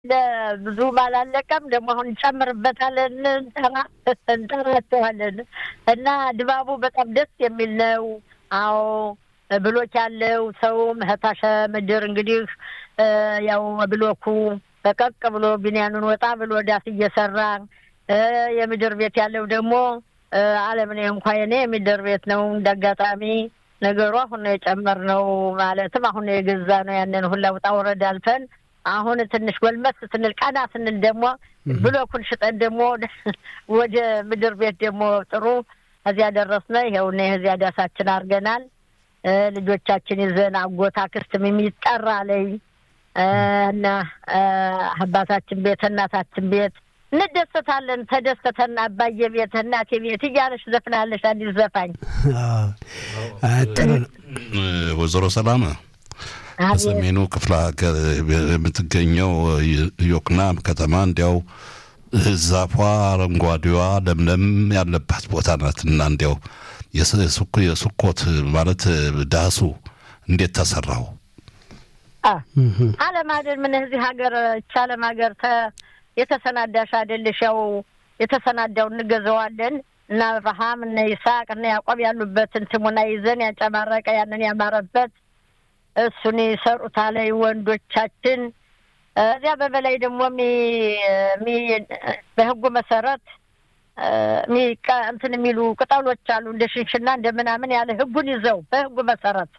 ብዙም አላለቀም። ደግሞ አሁን እንጨምርበታለን፣ እንጠራቸዋለን እና ድባቡ በጣም ደስ የሚል ነው። አዎ ብሎክ ያለው ሰውም ህታሸ ምድር እንግዲህ ያው ብሎኩ በቀቅ ብሎ ቢንያኑን ወጣ ብሎ ዳስ እየሰራ የምድር ቤት ያለው ደግሞ አለምኔ እንኳ የኔ የምድር ቤት ነው። እንደ አጋጣሚ ነገሩ አሁን ነው የጨመርነው። ማለትም አሁን ነው የገዛ ነው። ያንን ሁላ ውጣ ውረድ አልፈን አሁን ትንሽ ጎልመስ ስንል ቀና ስንል ደግሞ ብሎኩን ሽጠን ደግሞ ወደ ምድር ቤት ደግሞ ጥሩ እዚያ ደረስነ። ይኸውና የዚያ ዳሳችን አድርገናል። ልጆቻችን ይዘን አጎት አክስትም የሚጠራ ላይ እና አባታችን ቤት እናታችን ቤት እንደሰታለን። ተደስተተን አባዬ ቤት እናቴ ቤት እያለሽ ዘፍናለሽ አዲስ ዘፋኝ ጥሩ ወይዘሮ ሰላም በሰሜኑ ክፍለ ሀገር የምትገኘው ዮቅናም ከተማ እንዲያው ዛፏ አረንጓዴዋ ለምለም ያለባት ቦታ ናት እና እንዲያው የስኮት ማለት ዳሱ እንዴት ተሰራው? አለም አይደል ምን እዚህ ሀገር እቻ አለም ሀገር የተሰናዳሽ አይደለሽ? ያው የተሰናዳው እንገዘዋለን እና አብርሃም እነ ይስሐቅ እነ ያዕቆብ ያሉበትን ስሙና ይዘን ያንጨማረቀ ያንን ያማረበት እሱን ይሰሩታል ወንዶቻችን። እዚያ በበላይ ደግሞ በህጉ መሰረት እንትን የሚሉ ቅጠሎች አሉ እንደ ሽንሽና እንደ ምናምን ያለ ህጉን ይዘው በህጉ መሰረት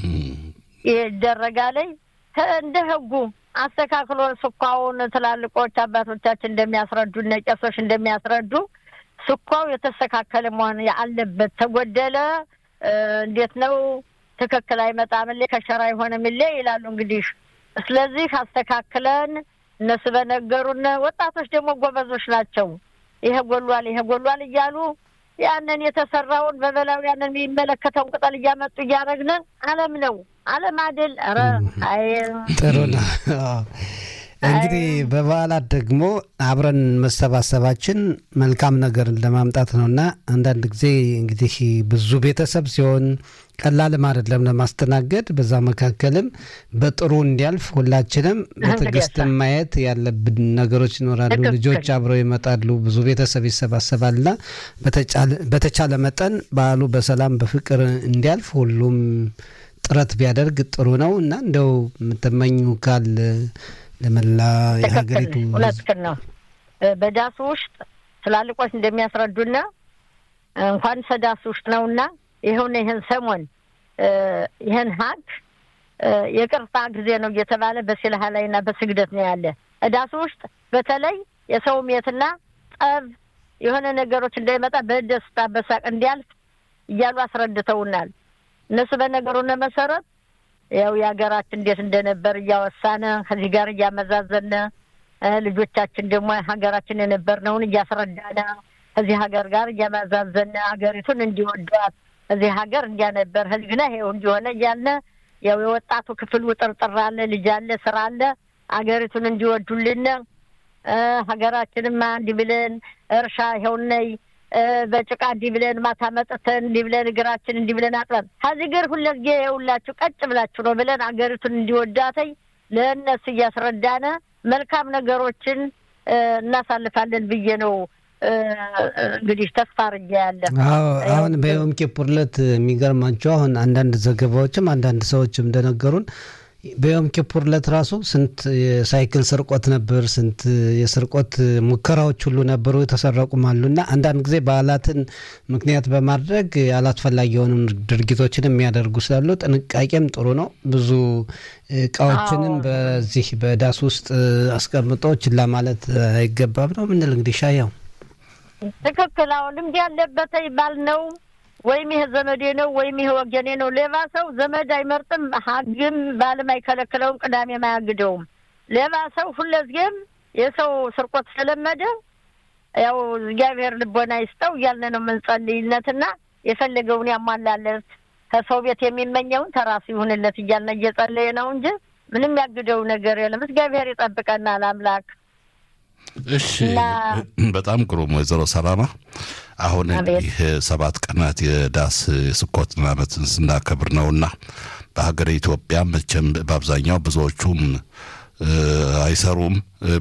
ይደረጋለኝ እንደ ህጉ አስተካክሎ ስኳውን ትላልቆች አባቶቻችን እንደሚያስረዱ እነ ቄሶች እንደሚያስረዱ ስኳው የተስተካከለ መሆን አለበት። ተጎደለ እንዴት ነው ትክክል አይመጣም፣ ከሸራ የሆነ ምሌ ይላሉ እንግዲህ። ስለዚህ አስተካክለን እነሱ በነገሩን፣ ወጣቶች ደግሞ ጎበዞች ናቸው። ይሄ ጎሏል፣ ይሄ ጎሏል እያሉ ያንን የተሰራውን በበላው ያንን የሚመለከተውን ቅጠል እያመጡ እያደረግን አለም ነው አለም አይደል? ኧረ አይ ጥሩ ነው። እንግዲህ በበዓላት ደግሞ አብረን መሰባሰባችን መልካም ነገርን ለማምጣት ነው እና አንዳንድ ጊዜ እንግዲህ ብዙ ቤተሰብ ሲሆን ቀላልም አይደለም ለማስተናገድ። በዛ መካከልም በጥሩ እንዲያልፍ ሁላችንም በትዕግስትም ማየት ያለብን ነገሮች ይኖራሉ። ልጆች አብረው ይመጣሉ፣ ብዙ ቤተሰብ ይሰባሰባልና በተቻለ መጠን በዓሉ በሰላም በፍቅር እንዲያልፍ ሁሉም ጥረት ቢያደርግ ጥሩ ነው እና እንደው የምትመኙ ካል ለመላ የሀገሪቱ እውነትህን ነው። በዳሱ ውስጥ ትላልቆች እንደሚያስረዱና እንኳን ሰዳሱ ውስጥ ነውና ይኸውና ይህን ሰሞን ይህን ሀግ የቅርታ ጊዜ ነው እየተባለ በሲልሃ ላይ እና በስግደት ነው ያለ። እዳሱ ውስጥ በተለይ የሰው ሜትና ጠብ የሆነ ነገሮች እንዳይመጣ በደስታ በሳቅ እንዲያልፍ እያሉ አስረድተውናል። እነሱ በነገሩነ መሰረት ያው የሀገራችን እንዴት እንደነበር እያወሳነ ከዚህ ጋር እያመዛዘነ ልጆቻችን ደግሞ ሀገራችን የነበርነውን እያስረዳነ ከዚህ ሀገር ጋር እያመዛዘነ ሀገሪቱን እንዲወዷት እዚህ ሀገር እንዲያነበር ህዝግና ይኸው እንዲሆነ እያልነ ያው የወጣቱ ክፍል ውጥርጥር አለ፣ ልጅ አለ፣ ስራ አለ። ሀገሪቱን እንዲወዱልን ሀገራችንማ እንዲህ ብለን እርሻ ይኸውነይ በጭቃ እንዲህ ብለን ማታ መጥተን እንዲህ ብለን እግራችን እንዲህ ብለን አጥበን ከዚህ ግር ሁለት ጊዜ የውላችሁ ቀጭ ብላችሁ ነው ብለን አገሪቱን እንዲወዳተኝ ለእነሱ እያስረዳነ መልካም ነገሮችን እናሳልፋለን ብዬ ነው እንግዲህ ተስፋ አርጌ ያለ። አዎ አሁን በዮም ኪፑር ዕለት የሚገርማቸው አሁን አንዳንድ ዘገባዎችም አንዳንድ ሰዎችም እንደነገሩን በዮም ኪፑር ዕለት ራሱ ስንት የሳይክል ስርቆት ነበር፣ ስንት የስርቆት ሙከራዎች ሁሉ ነበሩ፣ የተሰረቁም አሉ እና አንዳንድ ጊዜ በዓላትን ምክንያት በማድረግ አላስፈላጊ የሆኑ ድርጊቶችን የሚያደርጉ ስላሉ ጥንቃቄም ጥሩ ነው። ብዙ እቃዎችንም በዚህ በዳስ ውስጥ አስቀምጦ ችላ ማለት አይገባም ነው ምንል እንግዲህ ሻያው ትክክል። አሁን ልምድ ያለበት ባል ነው ወይም ይሄ ዘመዴ ነው ወይም ይሄ ወገኔ ነው። ሌባ ሰው ዘመድ አይመርጥም፣ ሀግም ባልም አይከለክለውም፣ ቅዳሜም አያግደውም። ሌባ ሰው ሁለዚህም የሰው ስርቆት ስለለመደ ያው እግዚአብሔር ልቦና ይስጠው እያልን ነው የምንጸልይነትና የፈለገውን ያሟላለት ከሰው ቤት የሚመኘውን ተራሱ ይሁንለት እያልን እየጸለየ ነው እንጂ ምንም ያግደው ነገር የለም። እግዚአብሔር ይጠብቀናል አምላክ። እሺ በጣም ግሩም ወይዘሮ ሰላማ አሁን ይህ ሰባት ቀናት የዳስ የስኮትን ዓመትን ስናከብር ነውና በሀገር ኢትዮጵያ መቼም በአብዛኛው ብዙዎቹም አይሰሩም